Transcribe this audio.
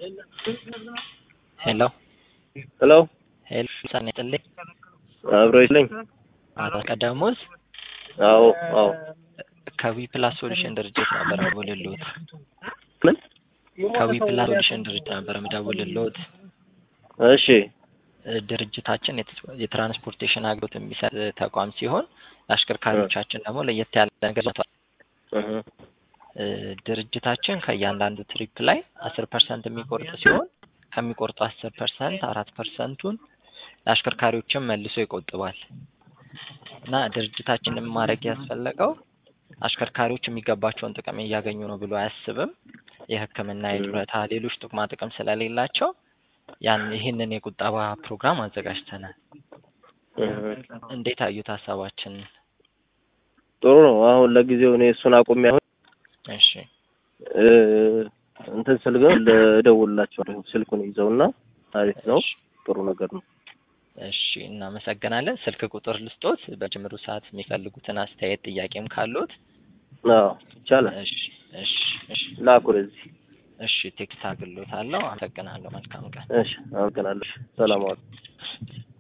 ሄሎ ሄሎ ሄሎ ሰኔ ጥልኝ አብሮ ይስለኝ። አቶ ቀዳሙስ አዎ አዎ። ከዊ ፕላስ ሶሉሽን ድርጅት ነበር የምደውልልዎት። ምን? ከዊ ፕላስ ሶሉሽን ድርጅት ነበር የምደውልልዎት። እሺ እ ድርጅታችን የት- የትራንስፖርቴሽን አገልግሎት የሚሰጥ ተቋም ሲሆን ለአሽከርካሪዎቻችን ደግሞ ለየት ያለ ነገር ይዟል። እህ እ ድርጅታችን ከእያንዳንዱ ትሪፕ ላይ አስር ፐርሰንት የሚቆርጥ ሲሆን ከሚቆርጡ አስር ፐርሰንት አራት ፐርሰንቱን ለአሽከርካሪዎችም መልሶ ይቆጥባል እና ድርጅታችንን ማድረግ ያስፈለገው አሽከርካሪዎች የሚገባቸውን ጥቅም እያገኙ ነው ብሎ አያስብም። የሕክምና፣ የጡረታ፣ ሌሎች ጥቅማ ጥቅም ስለሌላቸው ያን ይህንን የቁጠባ ፕሮግራም አዘጋጅተናል። እህ እንዴት አዩት ሀሳባችን? ጥሩ ነው። አሁን ለጊዜው እኔ እሱን አቁሜ አሁን እሺ እ እንትን ስል ግን እደውልላቸዋለሁ። ስልኩን ይዘውና አሪፍ ነው። እሺ ጥሩ ነገር ነው። እሺ እናመሰግናለን። ስልክ ቁጥር ልስጦት፣ በጅምሩ ሰዓት የሚፈልጉትን አስተያየት ጥያቄም ካሉት አዎ ይቻላል። እሺ እሺ እሺ ላኩ ወደዚህ። እሺ ቴክስት አግሎታለሁ። አመሰግናለሁ። መልካም ቀን። እሺ አመሰግናለሁ። ሰላም ዋሉ።